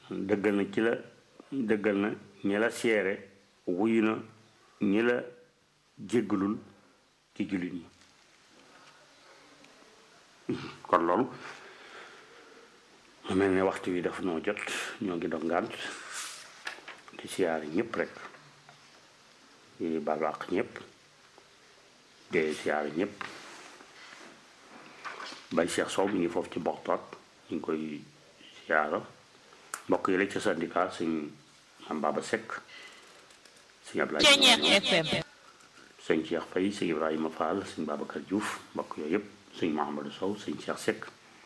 dëggal na ci la dëggal na ñi la seere wuyu na ñi la jéggalul ci jullit ñi kon loolu mu mel ne waxtu wi dafa noo jot ñoo ngi doon ngànt di siyaare ñëpp rek di baalu àq ñëpp di siyaare ñëpp bay Cheikh Sow mi ngi foofu ci boxtoot ñu ngi koy siyaara mbokk yi la ca syndicat suñ am Baba Seck suñ Ablaye FM sëñ Cheikh Faye sëñ Ibrahima Fall sëñ Babacar Diouf mbokk yooyu yëpp sëñ Mouhamadou Sow sëñ Cheikh Seck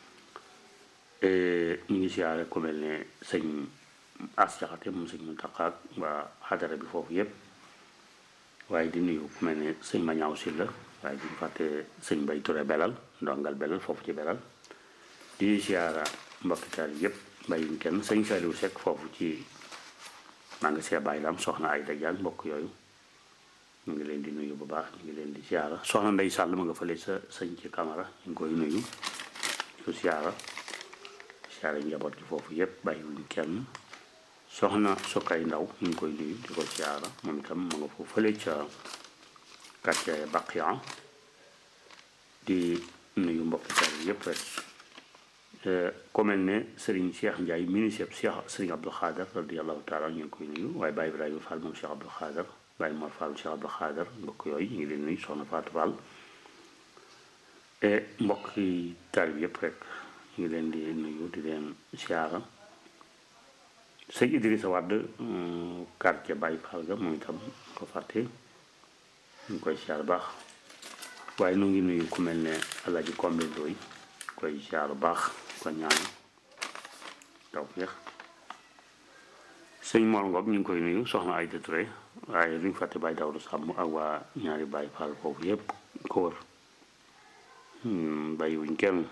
ñu ngi siyaare ku mel ne sëñ As Jaxate moom sëñ Muntaxa waa xadara bi foofu yëpp waaye di nuyu ku mel ne sëñ Mañaaw Silla waaye di fàtte sëñ Bay Touré Belal ndongal Belal foofu ci Belal di siyaara mbokkitar yëpp bàyyiñ kenn sëñ Saliou Seck foofu ci maa ngi see bàyyi lam soxna ay dajaan mbokk yooyu ñu ngi leen di nuyu bu baax ñu ngi leen di siyaara soxna Ndey Sàll ma nga fële sa sëñ ci Camara ñu ngi koy nuyu su siyaara siyaara njaboot gi foofu yëpp bàyyiwuñ kenn soxna Sokay Ndaw ñu ngi koy nuyu di ko siyaara moom itam ma nga foofu fële ca quartier Baqiya di nuyu mbokki tar yëpp rek ku mel ne Serigne Cheikh Ndiaye ministre Cheikh Serigne Abdou Khader radiallahu taala ñu ngi koy nuyu waaye Baye Ibrahima Fall moom Cheikh Abdou Khader Baye Mor Fall Cheikh Abdou Khader mbokk yooyu ñu ngi leen nuyu soxna Fatou Fall e mbokk yi taalibe yëpp rek ñu ngi leen di nuyu di leen siyaara sëñ Idrissa Wade quartier Baye Fall ga moom itam ko fàtte ñu ngi koy siyaar baax waaye nu ngi nuyu ku mel ne Alaaji Kombe Ndoy koy siyaar baax ko ñaan taw féex sëñ Mor Ngom ñu ngi koy nuyu soxna Ayda Touré waaye duñ fàtte Baye Dawru Sàmm ak waa ñaari Baye Fall foofu yépp ko wër bàyyiwuñ kenn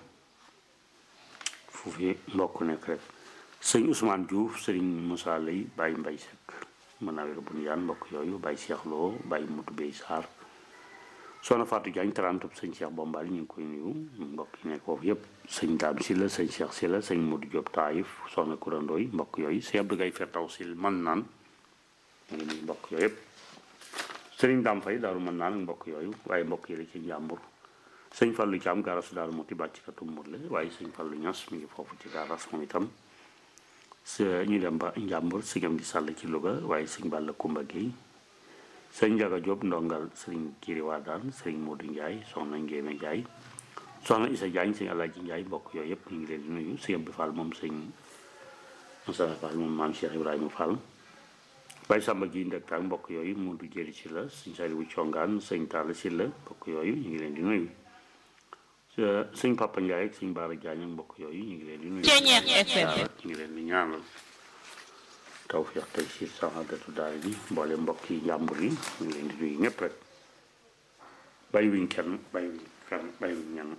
fu fi mbokk nekk rek sëñ Ousmane Diouf sëriñ Moussa Lay Baye Mbay Sekk mën naa wér bu ñu yaan mbokk yooyu Baye Cheikh Lo Baye Mutu Bey Sarr soxna Fatou Diagne tarantub sëñ Cheikh Bombal ñu ngi koy nuyu mbokk yi nekk foofu yépp sëñ Daam Silla sëñ Cheikh Silla sëñ Modou Diop Taïf soxna kurandooy mbokk yooyu sëñ Abdou Gaye Fertaw Sil man naan ñu ngi nuyu mbokk yooyu yépp sëriñ Daam Fay daaru mën naan mbokk yooyu waaye mbokk yi la ci njàmbur sëñ Fallu Caam garas daal moo ti bàcc katu murle waaye sëñ Fallu Ñas mi ngi foofu ci garas moom itam sa ñu dem ba njàmbur sëñam di sàll ci Louga waaye sëñ Balla Kumba Gueye sëñ Njaga Jóob ndongal sëriñ Kiri Waadaan sëriñ Moodu Njaay soxna Ngéeme Njaay soxna Isa Jaañ sëñ Alaaji Njaay mbokk yooyu yëpp ñu ngi leen di nuyu sëñ Abdou Fall moom sëñ Moussa Fall moom maam Cheikh Ibrahima Fall Baye Samba ji ndektaak mbokk yooyu Moodu Jëri si la sëñ Saliwu Congaan sëñ Talla si la mbokk yooyu ñu ngi leen di nuyu sëñ Papa Ndiaye ak sëñ Baara Jaañ ak mbokk yooyu ñu ngi leen di nuyu ñu ngi leen di ñaanal tawfiq tey si saxaadatu daal bi mboole mbokk yi njàmbur yi ñu ngi leen di nuyu ñëpp rek bàyyiwuñ kenn bàyyiwuñ kenn bàyyiwuñ ñenn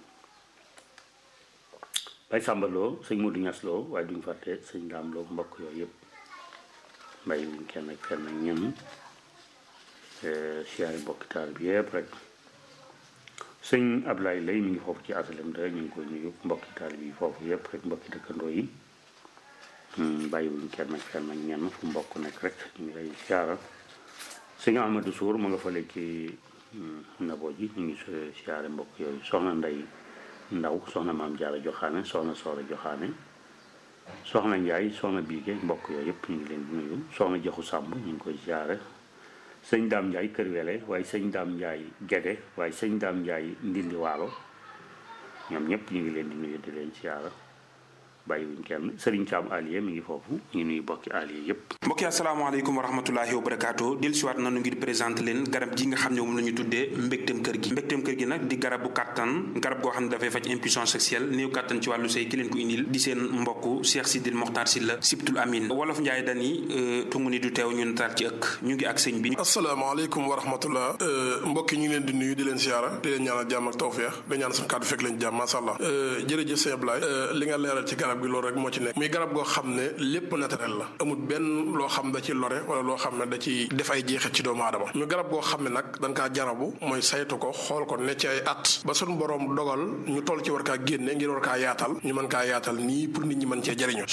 bay Samba Lo sëñ Modou Ñas Lo waaye duñ fàtte sëñ Daam Lo mbokk yooyu yëpp bàyyiwuñ kenn ak kenn ak ñenn siyaari mbokki taal bi yëpp rek sëñ Ablaye lay mi ngi foofu ci asalem da ñu ngi koy nuyu mbokki taal bi foofu yëpp rek mbokki dëkkandoo yi bàyyiwuñ kenn ak kenn ak ñenn fu mbokk nekk rek ñu ngi lay siyaara sëñ Amadou Sour ma nga fale ci nabo ji ñu ngi siyaare mbokk yooyu soxna Ndey Ndaw soxna Maam Jaara Joxaane soxna Soora Joxaane soxna Njaay soxna Biige mbokk yooyu yëpp ñu ngi leen di nuyu soxna Jaxu Sàmb ñu ngi koy siyaare sëñ Daam Njaay Kër Wele waaye sëñ Daam Njaay Gede waaye sëñ Daam Njaay Ndindi Waalo ñoom ñëpp ñu ngi leen di nuyu di leen siyaara bàyyiwuñ kenn Serigne Thiam Alié mi ngi foofu ñu nuyu bokki Alié yépp mbokki asalaamaaleykum wa rahmatulahi wa barakaatu del siwaat nanu ngir présenté leen garab ji nga xam ne moom la ñu tuddee mbégteem kër gi mbégteem kër gi nag di garab bu kàttan garab goo xam ne dafay faj impuissance sexuelle néew kàttan ci wàllu sëy ki leen ko indil di seen mbokk Cheikh Sidil Mokhtar Sylla Sibtul Amin wolof Njaay dani tungu ni du teew ñu nataal ci ëkk ñu ngi ak sëñ bi asalaamaaleykum wa rahmatullah mbokki ñu ngi leen di nuyu di leen siyaara di leen ñaanal jàmm ak tawfeex di ñaan suñu kàddu fekk leen jàmm masha Allah jërëjëf sëñ Ablaye li nga leeral ci garab gi loolu rek moo ci nekk muy garab goo xam ne lépp naturel la amul benn loo xam da ci lore wala loo xam ne da ci def ay jeexit ci doomu aadama muy garab goo xam ne nag dañ kaa jarabu mooy saytu ko xool ko ne ci ay at ba suñu borom dogal ñu toll ci war kaa génne ngir war kaa yaatal ñu mën kaa yaatal nii pour nit ñi mën cee jëriñu